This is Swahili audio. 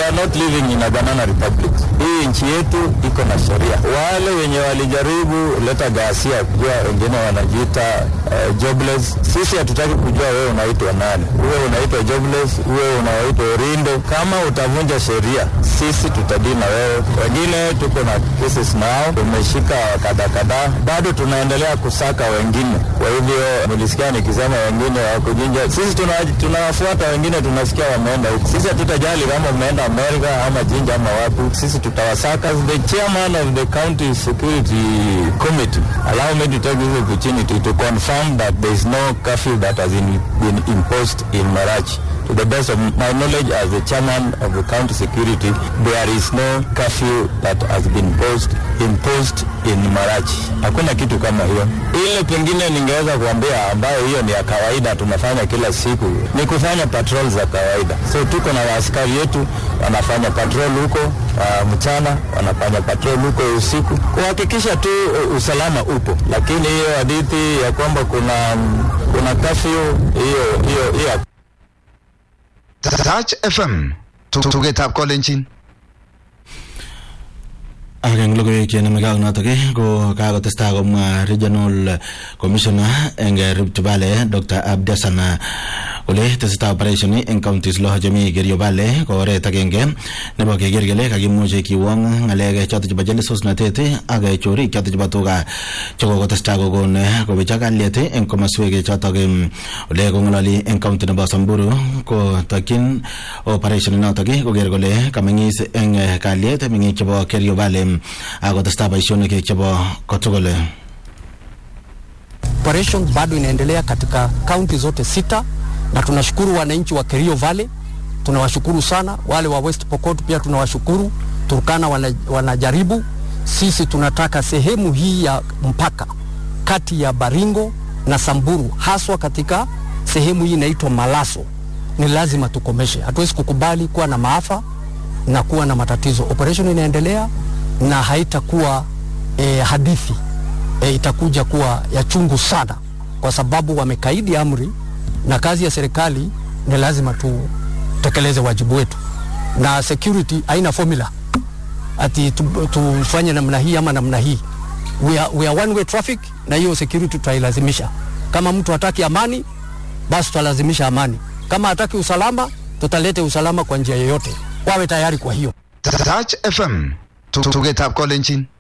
are not living in a banana republic. Hii nchi yetu iko na sheria. Wale wenye walijaribu leta ghasia, kujua wengine wanajiita uh, jobless. Sisi hatutaki kujua wewe unaitwa nani, uwe unaitwa jobless, uwe unaitwa Orindo. Kama utavunja sheria, sisi tutadili na wewe. Wengine tuko na cases nao, tumeshika kadhaa kadhaa, bado tunaendelea kusaka wengine. Kwa hivyo nilisikia nikisema wengine wakujinja, sisi tuna- tunawafuata wengine, tunasikia wameenda huko. Sisi hatutajali kama umeenda Amerika ama Jinja ama wapi, sisi tutawasaka. The chairman of the county security committee allow me to take this opportunity to confirm that there is no curfew that has been, been imposed in Marachi. To the best of my knowledge as the chairman of the county security, there is no curfew that has been imposed, imposed in Marachi. Hakuna kitu kama hiyo. Ile pengine ningeweza kuambia ambayo hiyo ni ya kawaida tunafanya kila siku ni kufanya patrol za kawaida. So tuko na waaskari yetu wanafanya patrol huko uh, mchana, wanafanya patrol huko usiku kuhakikisha tu uh, usalama upo, lakini hiyo hadithi ya kwamba kuna kuna kafyu hiyo hiyo hiyo Touch FM tugetab kolenjin ak eng logoiwek chenameke ak notok ii, ko kakotestai komwa regional commissioner eng Rift Valley Dr. Abdasan kole tesetai operation eng counties lo chemi Kerio Valley ko oret agenge nebo keker kele kakimuche kiwong ng'alek chotok chebo jelesosnatet ak chorik chotok chebo tuga chekokotestai kokon kobechak kalyet eng komaswek chotok em, ole kong'ololi eng county nebo Samburu ko takyin operation notok koker kole kameng'is eng eh, kalyet meng'ik chebo Kerio Valley akotestai boisionik chebo kotugul operation bado inaendelea katika kaunti zote sita, na tunashukuru wananchi wa Kerio Valley, tunawashukuru sana. Wale wa West Pokot pia tunawashukuru. Turkana wana, wanajaribu. Sisi tunataka sehemu hii ya mpaka kati ya Baringo na Samburu, haswa katika sehemu hii inaitwa Malaso, ni lazima tukomeshe. Hatuwezi kukubali kuwa na maafa na kuwa na matatizo. Operation inaendelea na haitakuwa eh, hadithi e, itakuja kuwa ya chungu sana, kwa sababu wamekaidi amri, na kazi ya serikali ni lazima tutekeleze wajibu wetu, na security haina formula ati tu- tufanye namna hii ama namna hii. We are, we are one way traffic, na hiyo security tutailazimisha. Kama mtu hataki amani, basi tutalazimisha amani. Kama hataki usalama, tutalete usalama kwa njia yoyote. Wawe tayari kwa hiyo. Touch FM tugetab kolenjin